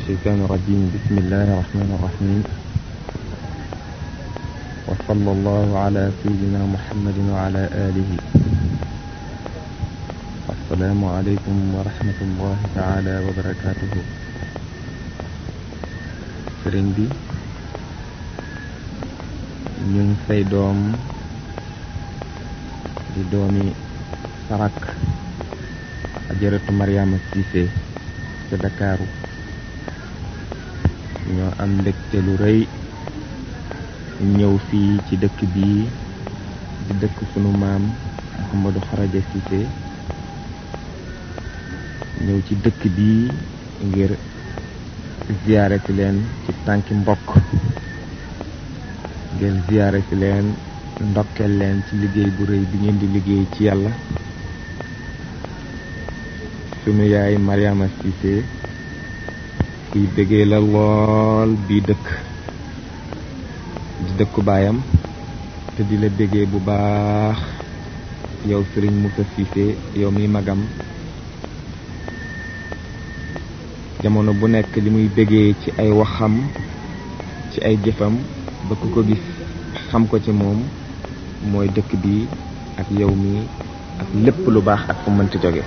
الشيطان الرجيم بسم الله الرحمن الرحيم وصلى الله على سيدنا محمد وعلى آله السلام عليكم ورحمة الله تعالى وبركاته sëriñ bi ñu ngi say doom di doomi sarak ajaratu Mariama Cissé ca Dakaaru ñoo am mbégte lu rëy ñëw fii ci dëkk bii di dëkk sunu maam Mouhamadou Kharaja Cissé ñëw ci dëkk bii ngir ziyaare si leen ci tànki mbokk ngir ziyaare si leen ndokkeel leen ci liggéey bu rëy bi ngeen di liggéey ci yàlla sunu yaay Mariama Cissé kuy bëggee la lool bii dëkk di dëkku baayam te di la bëggee bu baax yow sëriñ Moussa Cissé yow mi magam jamono bu nekk li muy bëggee ci ay waxam ci ay jëfam ba ku ko gis xam ko ci moom mooy dëkk bi ak yow mi ak lépp lu baax ak fu mënti jóge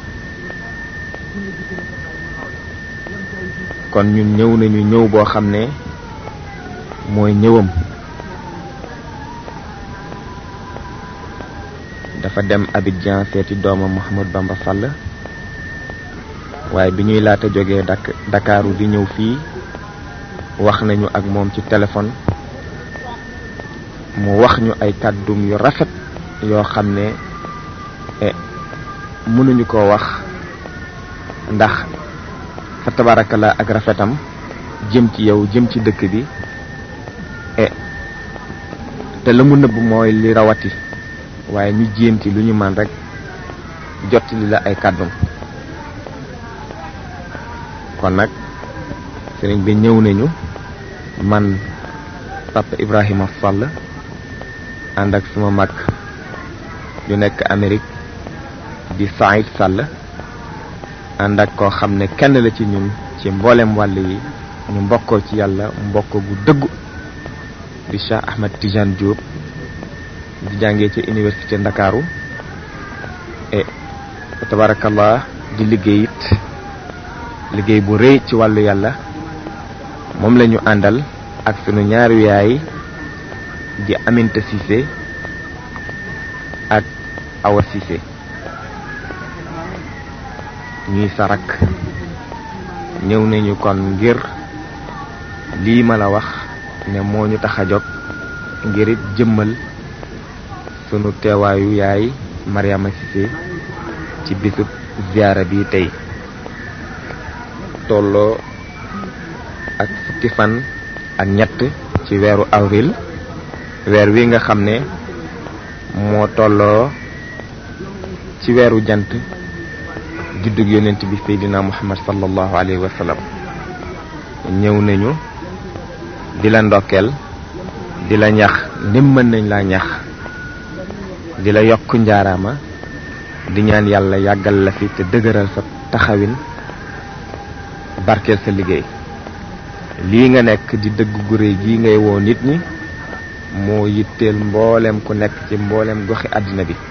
kon ñun ñëw nañu ñëw boo xam ne mooy ñëwam dafa dem Abidjan seeti doomam Mouhamad Bamba Sall waaye bi ñuy laata jógee dak Dakaaru di ñëw fii wax nañu ak moom ci téléphone mu wax ñu ay kàddum yu rafet yoo xam ne mënuñu koo wax ndax fa tabaarakala ak rafetam jëm ci yow jëm ci dëkk bi e te la mu nëbb mooy li rawati waaye ñu jéem ci lu ñu man rek jottali la ay kàddum kon nag sëriñ bi ñëw nañu man papa Ibrahima Sall ànd ak suma mag yu nekk Amérique di Saïd Sall ànd ak koo xam ne kenn la ci ñun ci mboolem wàll yi ñu mbokkoo ci yàlla mbokk gu dëggu di Cheikh Ahmed Tidiane Diop di jàngee ci université Ndakaaru et tabarakallah di liggéey it liggéey bu rëy ci wàllu yàlla moom la ñu àndal ak sunu ñaari yaay di Aminta Cissé ak Awa Cissé ñuy sarak ñëw nañu kon ngir lii ma la wax ne moo ñu tax a jóg ngir it jëmmal sunu teewaayu yaay Mariama Cissé ci bisub ziyaara bi tey tolloo ak fukki fan ak ñett ci weeru avril weer wi nga xam ne moo tolloo ci weeru jant juddug yonent bi seydina muhammad sallallahu alayhi wa sallam ñëw nañu di la ndokkeel di la ñax ndim mën nañ laa ñax di la yokk njaaraama di ñaan yàlla yàggal la fi te dëgëral sa taxawin barkeel sa liggéey lii nga nekk di dëgg gu réy gii ngay woo nit ñi moo yitteel mboolem ku nekk ci mboolem goxi àddina bi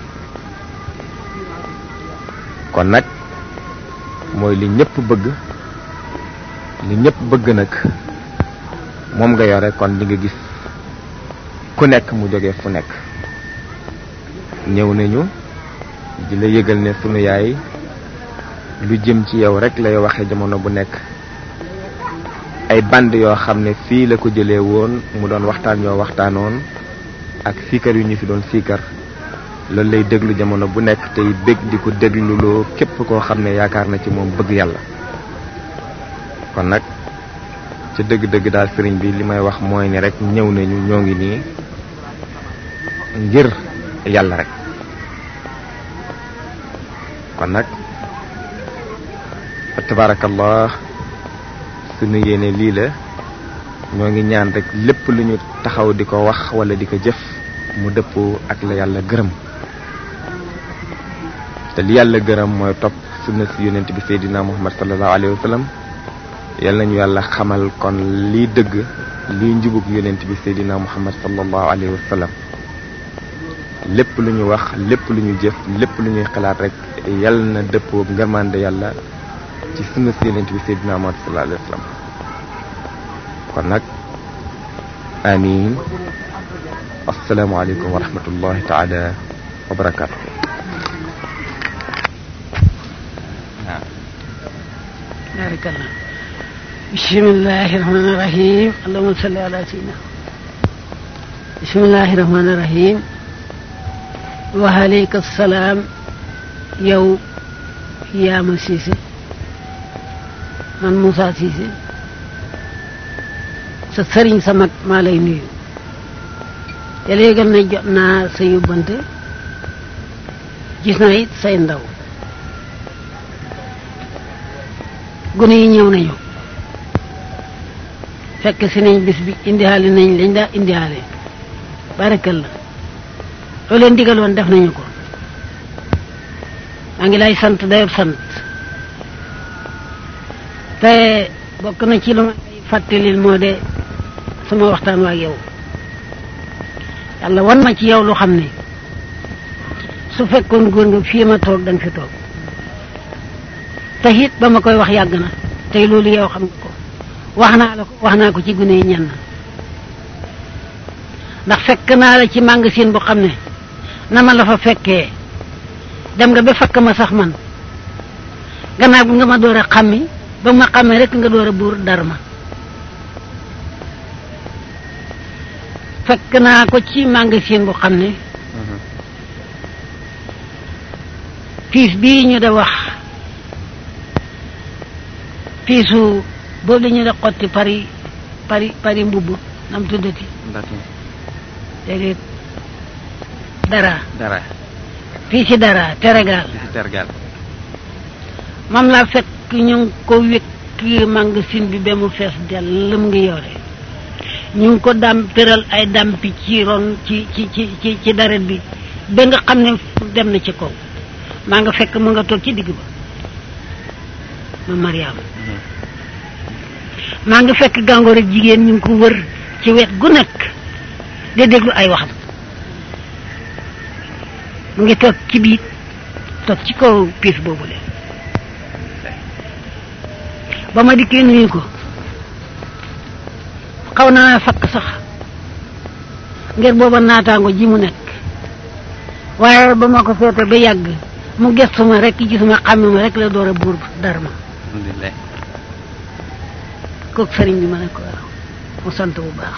kon nag mooy li ñëpp bëgg li ñëpp bëgg nag moom nga yore kon di nga gis ku nekk mu jóge fu nekk ñëw nañu di la yëgal ne sunu yaay lu jëm ci yow rek lay waxe jamono bu nekk ay band yoo xam ne fii la ko jëlee woon mu doon waxtaan yoo waxtaanoon ak siikar yu ñu fi doon siikar loolu lay déglu jamono bu nekk tey bég di ko dégluloo képp koo xam ne yaakaar na ci moom bëgg yàlla kon nag ca dëgg-dëgg daal sëriñ bi li may wax mooy ne rek ñëw nañu ñoo ngi nii ngir yàlla rek kon nag tabarakallah sunu yéene lii la ñoo ngi ñaan rek lépp lu ñu taxaw di ko wax wala di ko jëf mu dëppoo ak la yàlla gërëm te li yàlla gërëm mooy topp sunna si yonent bi seydina muhammad sallallahu alayhi wa sallam yal nañu yàlla xamal kon lii dëgg lii njubug yonent bi seydina muhammad sallallahu alayhi wa sallam lépp lu ñu wax lépp lu ñu jëf lépp lu ñuy xalaat rek yal na dëppoo ngërmande yàlla ci sunna si yonent bi seydina muhammad sallallahu alayhi wa sallam kon nag amin assalaamu aleykum wa rahmatullahi taala wa barakatuh barakallah bismillahi rahmani rahim allahumma salli ala sayyidina bismillahi rahmani rahim wa aleyka salaam yow yaama siise man Moussa siise sa sëriñ sa mag maa lay nuyu te léegal na jot naa sa yóbbante gis naa it say ndaw gune yi ñëw nañu fekk si nañ bis bi indihaale nañ lañ daa indihaale barakal la loo leen digaloon def nañu ko maa ngi lay sant dayob sant te bokk na ci lu ma fàttalil moo de sama waxtaan waa yow yàlla wan ma ci yow lu xam ne su fekkoon góor nga fii ma toog danga fi toog te it ba ma koy wax yàgg na tey loolu yow xam nga ko wax naa la ko wax naa ko ci gune yi ñenn ndax fekk naa la ci magasin bu xam ne na ma la fa fekkee dem nga ba fakk ma sax man gannaaw bi nga ma door a xàmmi ba ma xàmmee rek nga door a buur dar ma fekk naa ko ci magasin bu xam ne piis bii ñu da wax piisu boobu la ñu da xotti pari pari pari mbubb nam tuddati déedéet dara dara piisi dara teregaal tergal moom laa fekk ñu ngi ko wékk magasin bi ba mu fees dell lëm ngi yore ñu ngi ko dam tëral ay dampi ci ron ci ci ci ci ci daret bi ba nga xam ne dem na ci kaw maa nga fekk mu nga toog ci digg ba ma Mariam maa nga fekk gàngoor ak jigéen ñu ngi ko wër ci wet gu nekk di déglu ay waxam mu ngi toog ci biit toog ci kaw piis boobu le ba ma dikkee nuyu ko xaw naa fakk sax ngir booba naataango ji mu nekk waaye ba ma ko feete ba yàgg mu gestu ma rek gisuma xàmme ma rek la door a buur dar ma alhamdulilah kooku sëriñ bi ma ne ko waaw mu sant bu baax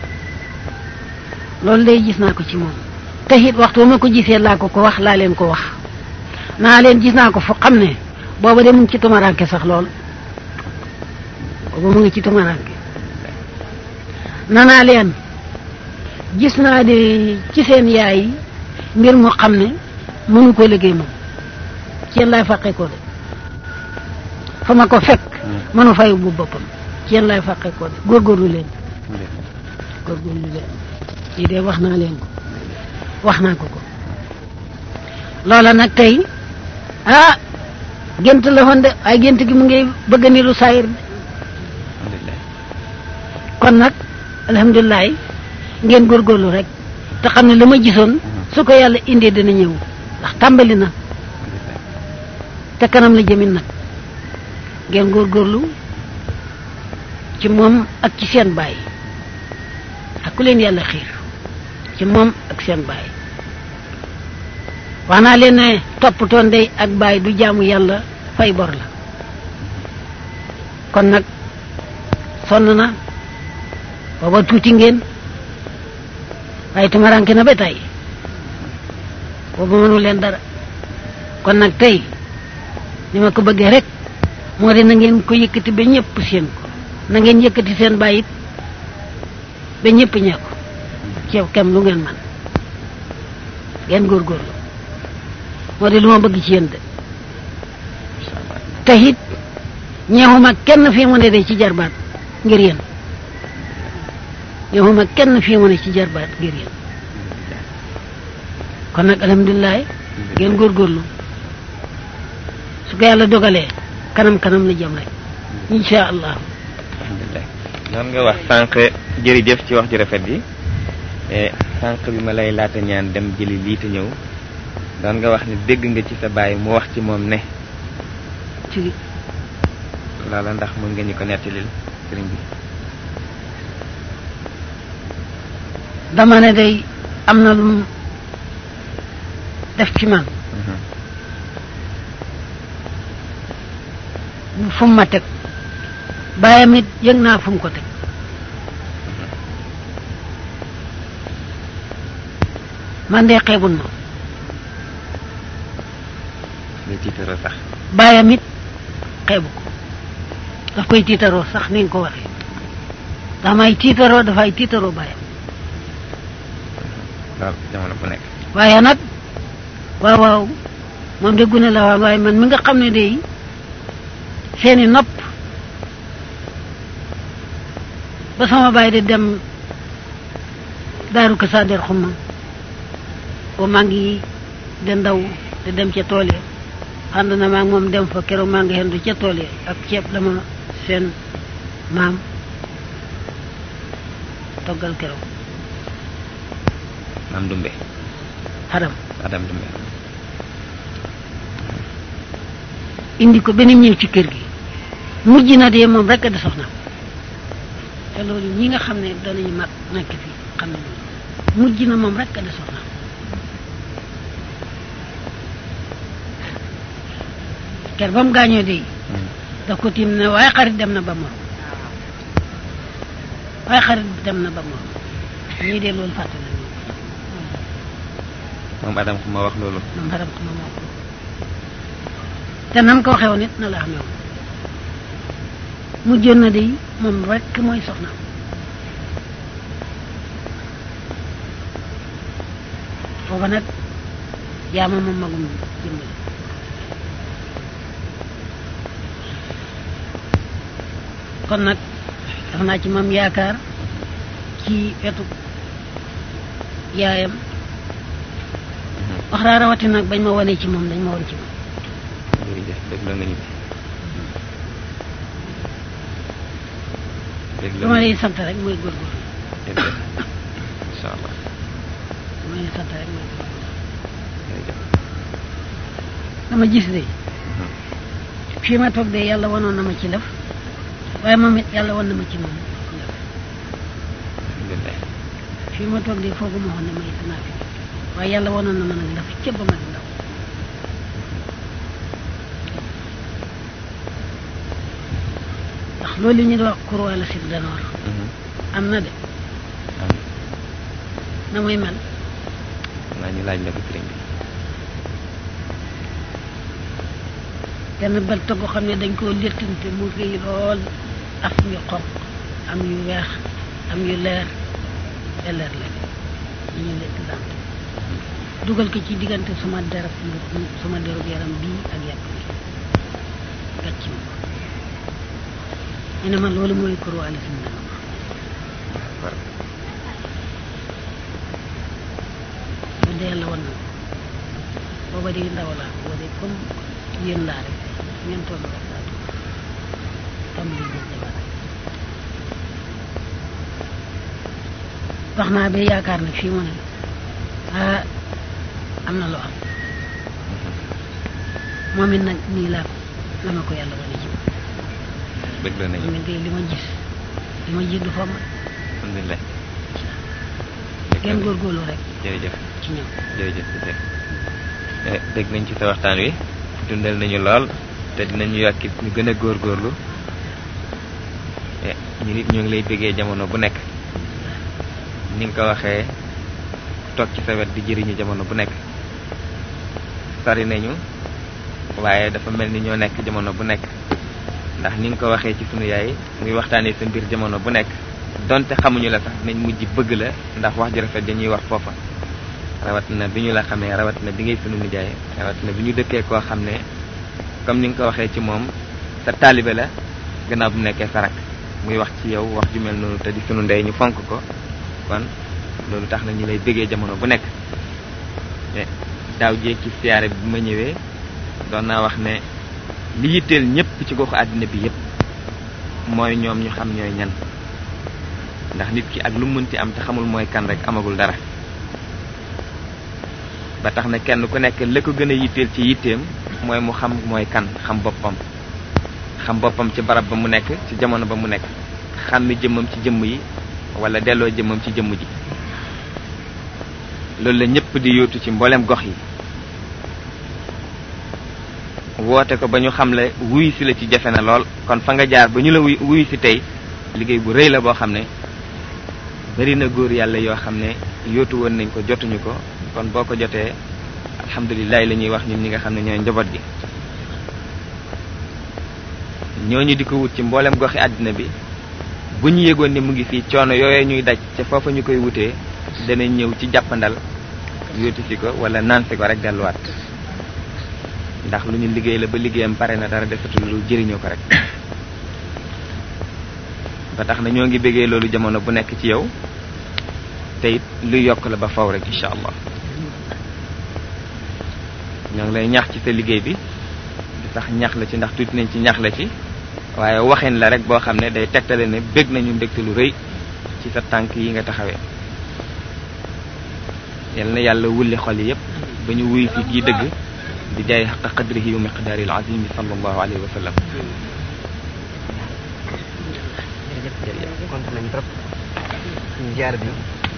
loolu day gis naa ko ci moom te it waxtu ma ko gisee laa ko ko wax laa leen ko wax naa leen gis naa ko fu xam ne booba de mu ngi ci tumaranke sax lool booba mu ngi ci tumaranke nanaa leen gis naa de ci seen yaay mbir mu xam ne mënu ko liggéey moom ci yéen laay fàqee ko de fa ma ko fekk mënu fay bu boppam ci yéen laay fàqee ko de góorgóorlu leen góorgóorlu leen lii de wax naa leen ko wax naa ko ko loola nag tey ah gént la woon de ay gént gi mu ngi bëgg ni lu saayir de kon nag alhamdulilah ngeen góorgóorlu rek te xam ne la ma gisoon su ko yàlla indee dina ñëw ndax tàmbali na te kanam la jëmin nag ngeen góorgóorlu ci moom ak ci seen baay ak ku leen yàlla xiir ci moom ak seen baay wax naa leen ne toppatoo ndey ak baay du jaamu yàlla fay bor la kon nag sonn na booba tuuti ngeen waaye tumaranke na ba tey booba mënu leen dara kon nag tey ni ma ko bëggee rek moo de na ngeen ko yëkkati ba ñëpp seen ko na ngeen yëkkati seen bàyyit ba ñëpp ñee ko ceew kem lu ngeen man ngeen góorgóorlu moo de lu ma bëgg ci yéen de te it ñeexuma kenn fii mu ne de ci jarbaat ngir yéen ñeexuma kenn fii mu ne ci jarbaat ngir yéen kon nag alhamdulilah ngeen góorgóorlu su ko yàlla dogalee kanam kanam la jëm rek insha allah alhamdulilah noonu nga wax sànq jërëjëf ci wax ju rafet ji sànq bi ma lay laata ñaan dem jëli lii te ñëw doon nga wax ne dégg nga ci sa baay mu wax ci moom ne ci loola ndax mën nga ñu ko nettalil sëriñ bi dama ne day am na lu mu def ci man fu mu ma teg bàyyam it yëg naa fu mu ko teg man de xeebul ma ngay tiitaroo sax bàyyam it xeebu ko daf koy tiitaroo sax ni nga ko waxee damay tiitaroo dafay tiitaroo bàyyam lool jamono bu nekk waaye nag waaw waaw moom de gune la waan waaye man mi nga xam ne de seeni nopp ba sama baay di dem daaru ko sader xumma ba maa ngi de ndaw di dem ca tool ya ànd na maa ngi moom dem fa keroog maa ngi hendu ca tool ya ak ceeb dama seen maam toggal keroog maam dumbe xaram adam dumbe indi ko benn ñëw ci kër gi mujj na de moom rek a de soxna te loolu ñi nga xam ne danañu mag nekk fii xam ne mujj na moom rek a de soxna ker ba mu gaañoo de daf ko tiim ne waaye xarit dem na ba moom waaye xarit dem na ba moom ñii de loolu fàtte nañu moom adam ku ma wax loolu moom xaram xama moo ko te nam ko waxee woon it na la xamee woon mujjoon na de moom rek mooy soxnaam booba nag jaama moom magum jëmbale kon nag def naa ci moom yaakaar ci wetu yaayam wax raa rawati nag bañ ma wane ci moom dañ ma won ci moom jërëjëf dégg la nga ñu ci dégg la lu ma lay sant rek mooy góorgóorlu jërëjëf incha allah lu ma lay sant rek mooy góorgóorlu jërëjëf dama gis de fii ma toog de yàlla wanoon na ma ci lëf waaye moom it yàlla wan na ma ci moom lëf alhamdulilah fii ma toog de foogu ma waxoon ne may danaa fi waaye yàlla wanoon na ma nag lëf ca ba ma di ndaw ndax loolu ñu di wax kurwa la sit danoor am na de am na muy mel naa ñu laaj la ko sëriñ bi benn bant goo xam ne dañ koo léttante mu rëy lool af yu xonq am yu weex am yu leer te leer la ñu ñu lekk dant dugal ko ci diggante suma derab suma derub yaram bii ak yàpp bi gàcc ma ko ñu ne ma loolu mooy kurwaale si mu war bu dee yàlla wan na ko booba di ndaw laa booba de comme yéen laa rek ngeen toll rek laa toll tam li ñu jabar wax naa ba yaakaar ne fii mu ne ah am na lu am moom it nag nii laa ko la ma ko yàlla wane ci moom bëgg la nañu moom it day li ma gis li ma gis du fa ma alhamdulilah ngeen góorgóorlu rek jërëjëf ci ñoom jërëjëf Cissé dégg nañ ci sa waxtaan wi dundal nañu lool te dinañu yàkkit ñu gën a góorgóorlu ñu nit ñu ngi lay bëggee jamono bu nekk ni nga ko waxee toog ci sa wet di jëriñu jamono bu nekk sori nañu waaye dafa mel ni ñoo nekk jamono bu nekk ndax ni nga ko waxee ci sunu yaay muy waxtaanee sa mbir jamono bu nekk donte xamuñu la sax nañ mujj bëgg la ndax wax ju rafet dañuy wax foofa rawat na bi ñu la xamee rawat na bi ngay sunu nijaay rawat na bi ñu dëkkee koo xam ne comme ni nga ko waxee ci moom sa taalibe la gannaaw bu mu nekkee sa rak muy wax ci yow wax ju mel noonu te di sunu ndey ñu fonk ko kon loolu tax na ñu lay bëggee jamono bu nekk daaw jéeg ci siyaare bi ma ñëwee doon naa wax ne li yitteel ñëpp ci goxu àddina bi yëpp mooy ñoom ñu xam ñooy ñan ndax nit ki ak lu mënti am te xamul mooy kan rek amagul dara ba tax na kenn ku nekk la ko gën a yitteel ci yitteem mooy mu xam mooy kan xam boppam xam boppam ci barab ba mu nekk ci jamono ba mu nekk xàmmi jëmmam ci jëmm yi wala delloo jëmmam ci jëmm ji loolu la ñëpp di yóotu ci mboolem gox yi woote ko ba ñu xam la wuy si la ci jafe na lool kon fa nga jaar ba ñu la wuy wuy si tey liggéey bu rëy la boo xam ne bari na góor yàlla yoo xam ne yóotu woon nañ ko jotuñu ko kon boo ko jotee alhamdulilah la ñuy wax ñun ñi nga xam ne ñooy njaboot gi ñooñu di ko wut ci mboolem goxi àddina bi bu ñu yëgoon ne mu ngi fii coono yooyee ñuy daj ca foofa ñu koy wutee danañ ñëw ci jàppandal yóotu si ko wala naan si ko rek delluwaat ndax lu ñu liggéey la ba liggéeyam pare na dara defatul lu jëriñoo ko rek ba tax na ñoo ngi bëggee loolu jamono bu nekk ci yow te it luy yokk la ba faw rek incha allah ñoo ngi lay ñaax ci sa liggéey bi di sax ñax la ci ndax tuuti nañ ci ñax la ci waaye waxin la rek boo xam ne day tegtale ne bëgg nañu mbégte lu rëy ci sa tànk yi nga taxawee yal na yàlla wulli xol yi yépp ba ñu wuy fi kii dëgg di jaay xaqa qadrihi wa miqdaari al azimi sallallahu alayhi wa sallam jërëjëf kontaan nañu trop suñu jaar bi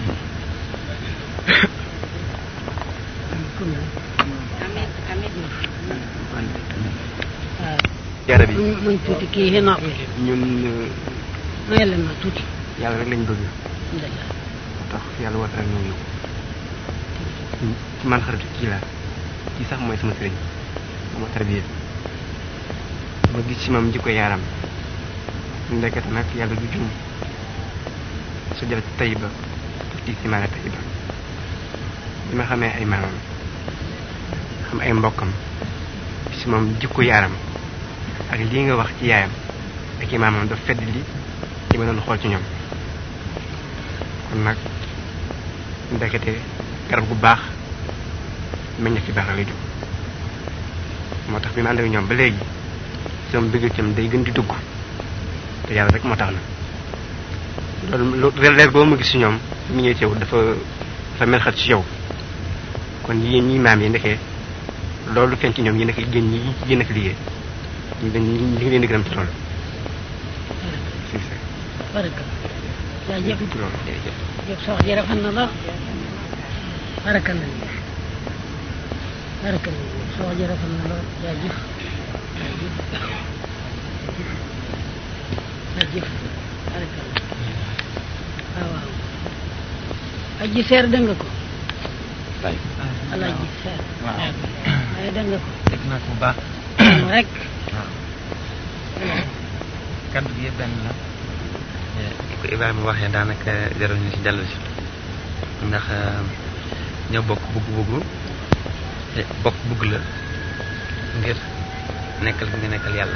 jaar bi muñ tuuti kii yi noppi ñun may leen ma tuuti yàlla rek lañ bëgg alhamdulilah tax yàlla woote rek ñoo ñëw ci man xaritu kii la kii sax mooy sama sëriñ sama tarbiya ma gis ci moom jikko yaaram ndekete nag yàlla du juum su jël tayiba ci simaane tayiba bi ma xamee ay maamam xam ay mbokkam ci moom jikko yaaram ak lii nga wax ci yaayam ak i maamam daf fedd li li ma doon xool ci ñoom kon nag ndekete garab gu baax meññeef ci baax la lay jóg moo tax bi ma ànd ak ñoom ba léegi sama bëgg cam day gën di dugg te yàlla rek moo tax na loolu lu leer boo mu gis ci ñoom mi ñëw ci yow dafa dafa mel xat ci yow kon yéen ñi maam yi ndekee loolu feeñ ci ñoom yi nekk yéen ñi yéen a fi liggéey ñu dañ ñu ngi leen di gërëm ci loolu si si baraka jaajëf ci loolu jërëjëf jëf sa wax ji rafet na lool baraka nañ baraka nañ sa wax ji rafet na lool jaajëf jaajëf baraka waaw waaw aji seer dégg nga ko waay alaji seer waaw waaye dégg nga ko dégg naa ko bu baax moom rek waaw kaddu gi yëpp benn la ni ko Ibrahima waxee daanaka jarul ñu si dellu si ndax ñoo bokk bugg-bugg te bokk bugg la ngir nekkal bi nga nekkal yàlla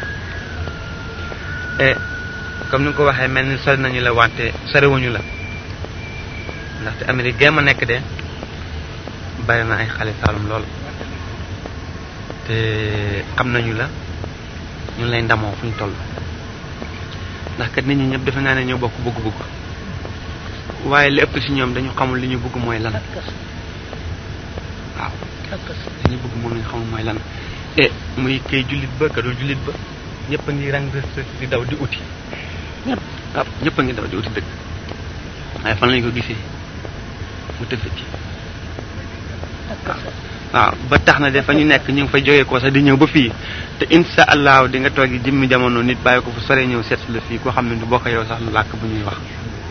e comme ni nga ko waxee mel ni sori nañu la wante soriwuñu la ndaxte Amérique gémm a nekk de bari na ay xale Saalum lool te xam nañu la ñu lay ndamoo fu ñu toll ndax kat nit ñi ñëpp defe naa ne ñoo bokk bëgg-bëgg waaye li ëpp ci ñoom dañu xamul li ñu bëgg mooy lan takkas waaw takkas li ñu bëgg moom la ñu xamul mooy lan e muy kay jullit ba ka dul jullit ba ñëpp a ngi rang di daw di uti ñëpp waaw ñëpp a ngi daw di uti dëgg waaye fan lañu ko gisee mu tëfit ci takkas waaw ba tax na dafa ñu nekk ñu ngi fa jógee ko sax di ñëw ba fii te insha allahu di nga toogi jëmmi jamono nit bàyyi ko fu sore ñëw seet si la fii koo xam ne du bokk yow sax làkk bu ñuy wax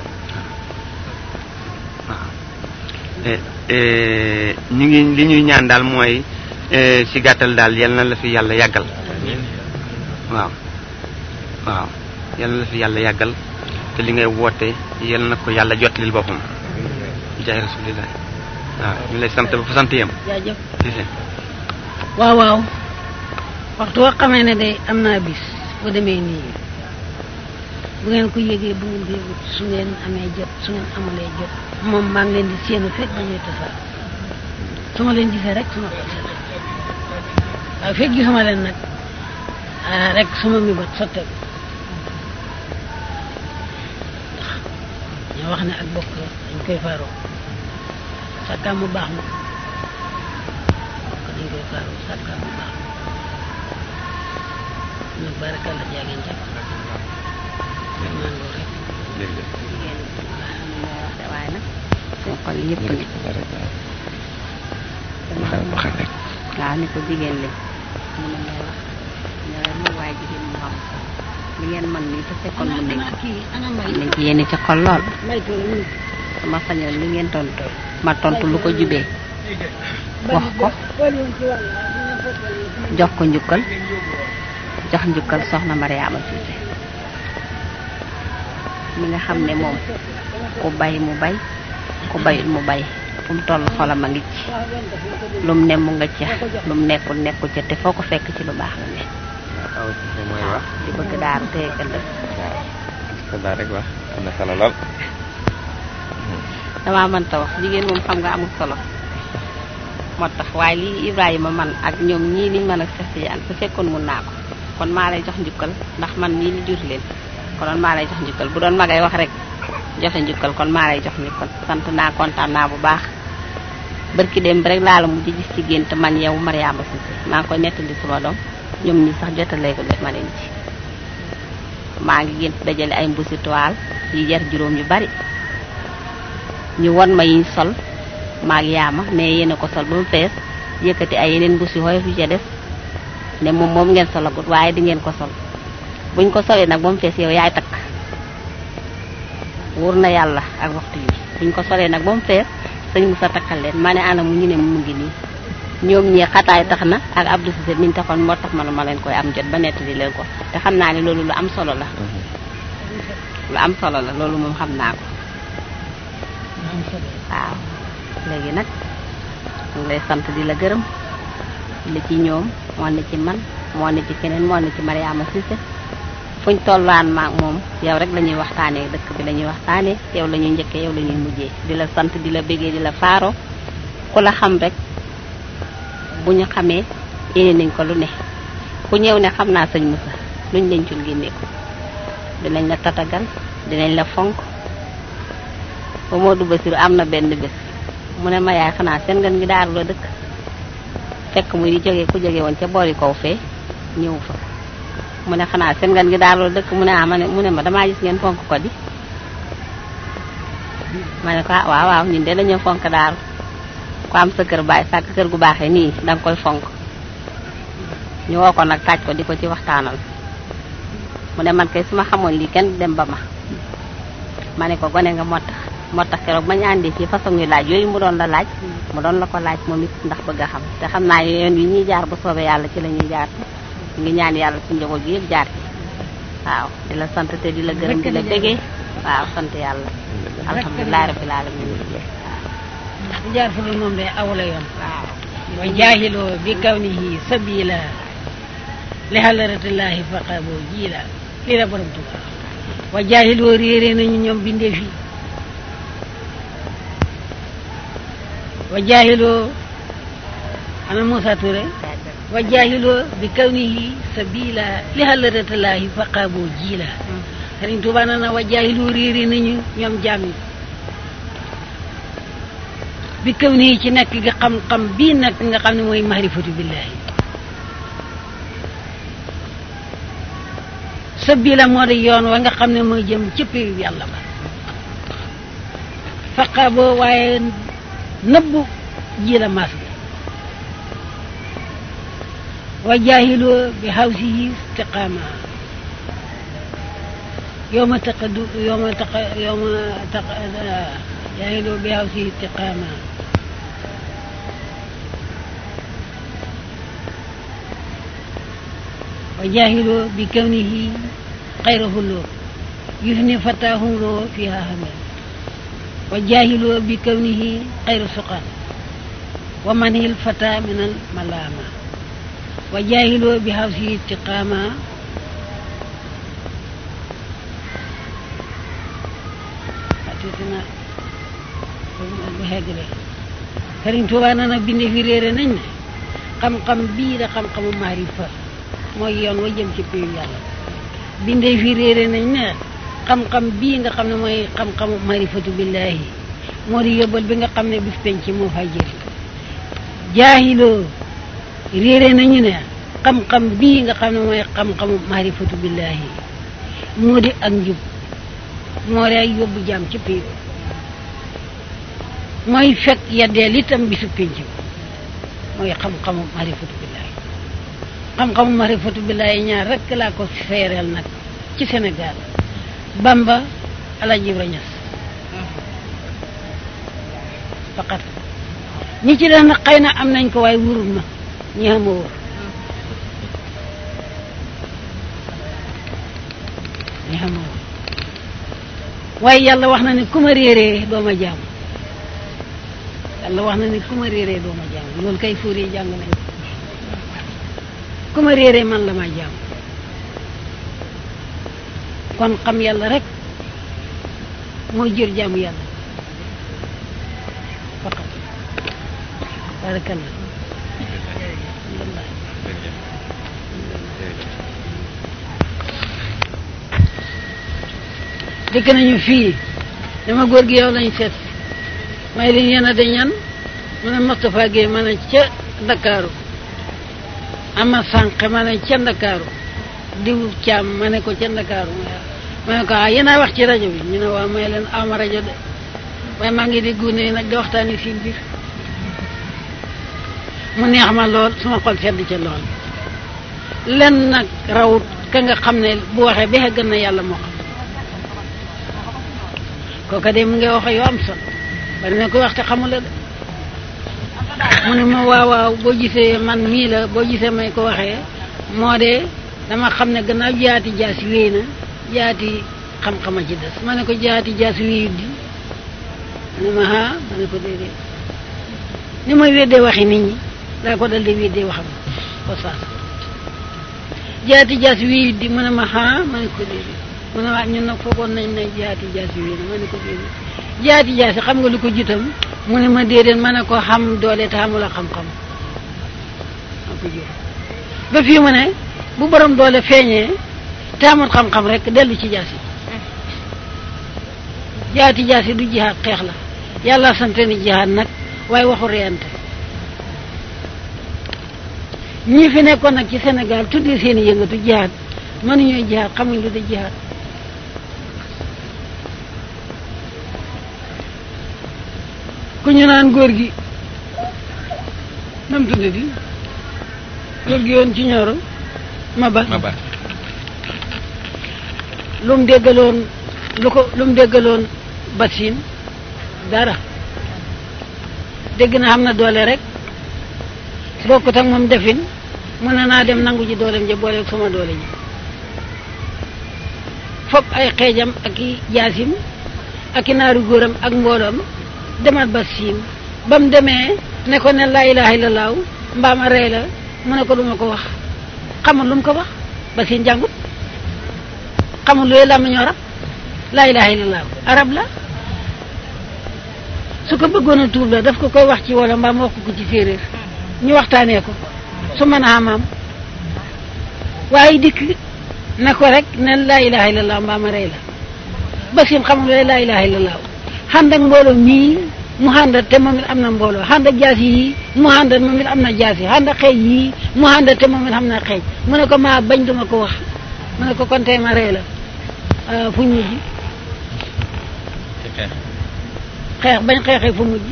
waaw Eh, eh, ñu ngi li ñuy ñaan daal mooy eh, ci gàttal daal yal na la fi yàlla yàggal waaw waaw yal na la fi yàlla yàggal te li ngay woote yal na ko yàlla jotlil boppam jaay rasulillah waaw ñu lay sant ba fa sant yam jaajëf si si waaw waaw waxtu woo xamee ne day am naa bis bu demee nii bu ngeen ko yëgee bu ngeen ko yëgut su ngeen amee jot su ngeen amalee jot moom maa ngi leen di séenu fekk dañuy tasaar su ma leen gisee rek su ma ko gisee waaye fekk gisuma leen nag ah rek suma mi bët sotteeku ñoo wax ne ak bokk dañ koy faaroo sàkkaam mu baax ma bokk dañ koy faaroo sàkkaam mu baax ma nag barakalla jaageen jàpp man loolu rek jërëjëf jigéen waaw am na ñoo wax de waaye nag seen xol yëpp ne waxal waxal rek waaw ni ko jigéen li mu ne may wax ne leen moom waaye jigéen mu xam li ngeen man nii te fekkoon mu nekk kii ana mbay nañ ci yéene ci xol lool mbay tool mu sama sañoon li ngeen tontu ma tontu lu ko jubee wax ko jox ko njukkal jox njukkal soxna Mariama Cissé mi nga xam ne moom ku bay mu bay ku bayut mu bay fu mu toll xolam a ngi ci lu mu ne mu nga ca lu mu nekkul nekkul ca te foo ko fekk ci lu baax la ne waaw aw ci mooy wax di bëgg daaru te ëllëg waaw sa daa rek wax am na solo lool damaa mënta wax jigéen moom xam nga amul solo moo tax waaye lii Ibrahima man ak ñoom ñii liñ mën ak Cheikh Tidiane su fekkoon mun naa ko kon maa lay jox njukkal ndax man mii li jur leen konoon maa lay jox njukkal bu doon magay wax rek joxe njukkal kon maa lay jox njukkal sant naa kontaan naa bu baax barki dem rek laa la mujj gis ci gént man yow Mariama Cissé maa ngi koy nettali sama doom ñoom ñi sax jotalee ko def ma leen ci maa ngi gént dajale ay mbusi toile yi jar juróom yu bari ñu won ma yiñ sol maag yaama ne yéen a ko sol ba mu fees yëkkati ay yeneen mbusi xoyof yu ca des ne moom moom ngeen solagut waaye di ngeen ko sol buñ ko solee nag ba mu fees yow yaay takk wóor na yàlla ak waxtu yi buñ ko solee nag ba mu fees sëñ Musa takkal leen ma ne ana mu ñu ne mu ngi nii ñoom ñii xataay tax na ak Abdou Cissé miñ taxoon moo tax man ma leen koy am jot ba nettali leen ko te xam naa ne loolu lu am solo la lu am solo la loolu moom xam naa ko am solo waaw léegi nag ñu ngi lay sant di la gërëm li ci ñoom moo ne ci man moo ne ci keneen moo ne ci Mariama Cissé fuñ tollaan maak moom yow rek la ñuy waxtaanee dëkk bi la ñuy waxtaanee yow la ñuy njëkkee yow la ñuy mujjee di la sant di la béggee di la faaro ku la xam rek bu ñu xamee yéene nañ ko lu ne ku ñëw ne xam naa sëñ Moussa luñ leen cul génne ko dinañ la tatagal dinañ la fonk ba Modou Bassirou am na benn bés mu ne ma yaay xanaa seen ngeen ngi daaru la dëkk fekk muy di jóge ku jóge woon ca boori kaw fee ñëw fa mu ne xanaa seen ngeen ngi daaru la dëkk mu ne ah ma ne mu ne ma damaa gis ngeen fonk ko di ma ne ko ah waaw waaw ñun de dañoo fonk daaru ku am sa kër baay sàkk kër gu baaxee nii danga koy fonk ñu woo ko nag taaj ko di ko ci waxtaanal mu ne man kay su ma xamoon lii kenn dem ba ma ma ne ko gone nga moo tax moo tax keroog bañ àndee ci façon yu laaj yooyu mu doon la laaj mu doon la ko laaj moom it ndax bëgg a xam te xam naa yoon yi ñuy jaar bu soobee yàlla ci la ñuy jaar ñu ngi ñaan yàlla suñu njaboot gi yëpp jaar ci waaw di la sant te di la gërëm di la bégee waaw sant yàlla alhamdulilah rabbil alamin waaw bu jaar fu dul moom day awla yoon waaw wa jaahiloo bi kawnihi sabila li halaratillahi faqaboo jiila lii la borom tuba wa jaahiloo réere nañu ñoom bindee fi wa jaahiloo ana Moussa Touré wa jaahiloo bi kawnihi sabila li halaratillahi faqaboo jiila Sëriñ Tuuba na na wa jaahiloo réere nañu ñoom jaam yi bi kaw nii ci nekk gi xam-xam bii nag nga xam ne mooy mahrifatu billahi sabila moo di yoon wa nga xam ne mooy jëm ci péyu yàlla ba faqa boo waaye nëbbu ji la maas gi wa jaahiloo bi hawsihi istiqaama yowma taqadu yowma taqa yowma taqa jaahiloo bi hawsihi istiqaama wa jaahiloo bi kawnihi xayrahu loo yufni fataahum loo fiha hamil wa jaahiloo bi kawnihi xayra suqaan wa manhil fata min al malaama wa jaahiloo bi hawsihi istiqaama atitina bu xeggale Sëriñ Tuubaa na na binde fi réere nañ ne xam-xam bii da xam-xamu maarifa mooy yoon wa jëm ci péyu yàlla binde fi réere nañ ne xam-xam bii nga xam ne mooy xam-xamu marifatu billahi moo di yóbbal bi nga xam ne bis penc moo fay jëriñ jaahiloo réere nañu ne xam-xam bii nga xam ne mooy xam-xamu marifatu billahi moo di ak njub moo di ay yóbbu jaam ci piir mooy fekk yeddeel itam bisu penc mooy xam-xamu marifatu billahi xam-xamu marifatu billahi ñaar rekk laa ko seereel nag ci Sénégal Bamba Alaaji Ibra Ñas faqat ñi ci des nag xëy na am nañ ko waaye wurul ma ñi xama wóor ñi xama wóor waaye yàlla wax na ne ku ma réeree doo ma jaam yàlla wax na ne ku ma réeree doo ma jaam loolu kay fóoree jàng nañ ko ku ma réeree man la ma jaam kon xam yàlla rek mooy jër jaamu yàlla faqat barakallah dëkk nañu fii dama góor gi yow lañ seet may leen yéen a de ñan mu ne Moustapha Guèye ma ne ca Ndakaaru ama sànq ma ne ca Ndakaaru diw caam ma ne ko ca Ndakaaru ma ne ko ah yéen a wax ci rajo bi ñu ne waaw may leen ama rajo de waaye maa ngi di gune nag di waxtaani seen biir mu neex ma lool suma xol sedd ca lool len nag rawut ka nga xam ne bu waxee ba gën na yàlla moo xam kooka de mu ngi wax yoo am solo bari na koy wax te xamula de mu ne ma waaw waaw boo gisee man mii la boo gisee may ko waxee moo de dama xam ne gannaaw jaati jaasi wéy na jaati xam-xama ci des ma ne ko jaati jaasi wéyut di mu ne ma ah ma ne ko déedéet ni may weddee waxi nit ñi daa ko dal di weddee waxam ko saas jaati jaasi wéyut di mu ne ma ah ma ne ko déedéet mu ne waa ñun nag foogoon nañ ne jaati jaasi wéy na ma ne ko déedéet jaati jaasi xam nga lu ko jitam mu ne ma déedéet ma ne ko xam doole te xamula xam-xam ma ko jur ba fii mu ne bu borom doole feeñee te amul xam-xam rek dellu ci jaasi jaati jaasi du jihaat xeex la yàlla sante ni jihaat nag waaye waxu reyante ñi fi nekkoon nag ci Sénégal tuddee seen i yëngatu jihaat mënuñoo jihaat xamuñ lu de jihaat ku ñu naan góor gi nam tudde di góor gi yoon ci ñoro ma ba ma ba lu mu déggaloon lu ko lu mu déggaloon basin dara dégg na xam na doole rek bokkut ak moom defin mën na naa dem nangu ji dooleem ja boole ak sama doole ji foog ay xeejam ak i jaasim ak i naaru góoram ak mbooloom demal ba siin ba mu demee ne ko ne laa ilaha illallah mbaam a rey la mu ne ko duma ko wax xamul lu mu ko wax ba siin jàngut xamul luy làmmiñu arab laa ilaha illallah arab la su ko bëggoon a tuub la daf ko koy wax ci wala mbaam wax ko ci séeréer ñu waxtaanee ko su mën a amaam waaye dikk ne ko rek ne laa ilaha illallah mbaam a rey la ba siin xamul luy laa ilaha illallah xànd ak mbooloo mii mu xàndat te moom it am na mbooloo xànd ak jaas yi mu xàndat moom it am na jaas yi xànd ak xeej yi mu xàndat te moom it am na xeej mu ne ko maa bañ duma ko wax mu ne ko kon tey ma rey la fu ñu mujj xeex bañ xeexee fu mujj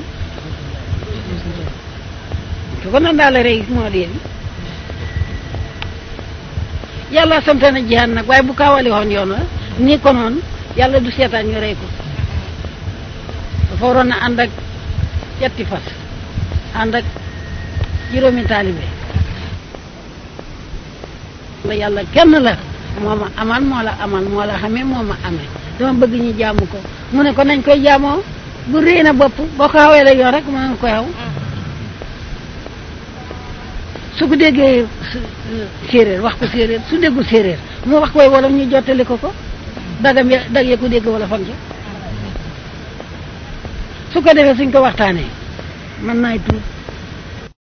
su ko nan daal la rey moo di yàlla samte na jihaad nag waaye bu kaawali woon yoon wa ni ko noonu yàlla du seetaan ñu rey ko dafa waroon a ànd ak yetti fas ànd ak juróomi taalibe la yàlla kenn la moo ma amal moo la amal moo la xamee moo ma amee dama bëgg ñu jaamu ko mu ne ko nañ koy jaamoo bu réy na bopp boo ko xawee la yoon rek mën nga koy xaw su ko déggee séeréer wax ko séeréer su déggul séeréer mu wax koy wolof ñu jottali ko ko dagam ya dag ya ko dégg wala fan ca su ko defee suñ ko waxtaanee mën naay tuut